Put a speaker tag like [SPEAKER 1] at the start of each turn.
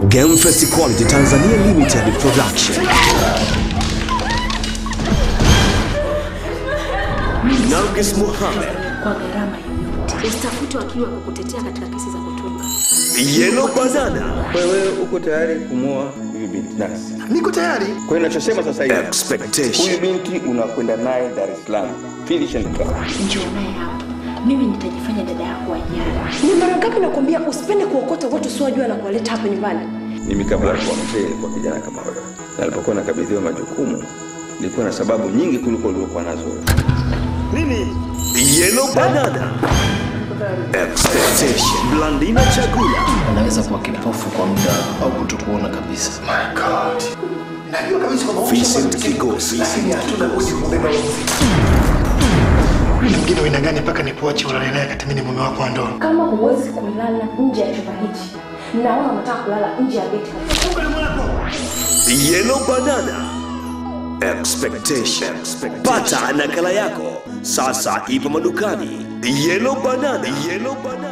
[SPEAKER 1] Game Face Quality Tanzania Limited Production. Nargis Mohamed,
[SPEAKER 2] kwa gharama yoyote. Usitafute wakili wa kukutetea katika kesi za kutunga.
[SPEAKER 1] Yellow Banana,
[SPEAKER 3] Wewe uko tayari kumwoa huyu binti nasi?
[SPEAKER 4] Niko tayari.
[SPEAKER 3] Kwa hiyo ninachosema sasa hivi, huyu
[SPEAKER 1] Expectation,
[SPEAKER 3] binti unakwenda naye Dar es Salaam, finish and clear.
[SPEAKER 2] Njoo naye hapa, mimi nitajifanya dada yako wa nyara.
[SPEAKER 5] Ni mara ngapi nakwambia usipende kuokota watu usiowajua na kuwaleta hapa nyumbani?
[SPEAKER 3] Mimi kabla ya kuwa mzee nilikuwa kijana kama wewe, na nilipokuwa nakabidhiwa majukumu nilikuwa na sababu nyingi kuliko uliokuwa nazo wewe.
[SPEAKER 1] Yellow Banana, Expectation, Blandina Chagula,
[SPEAKER 6] anaweza kuwa kipofu kwa muda au kutokuona kabisa.
[SPEAKER 4] Najua kabisa kwamba
[SPEAKER 1] Vincent Kigosi,
[SPEAKER 4] lakini hatuna budi kubeba huo mzigo. Yule mwingine wa aina gani mpaka nikuache ulale naye kati mimi ni mume wako wa ndoa?
[SPEAKER 5] Kama huwezi kulala nje ya chumba hichi, naona unataka kulala nje ya geti.
[SPEAKER 1] Yellow Banana, Expectation. Pata nakala yako sasa, ipo madukani. Yellow Banana, Yellow Banana.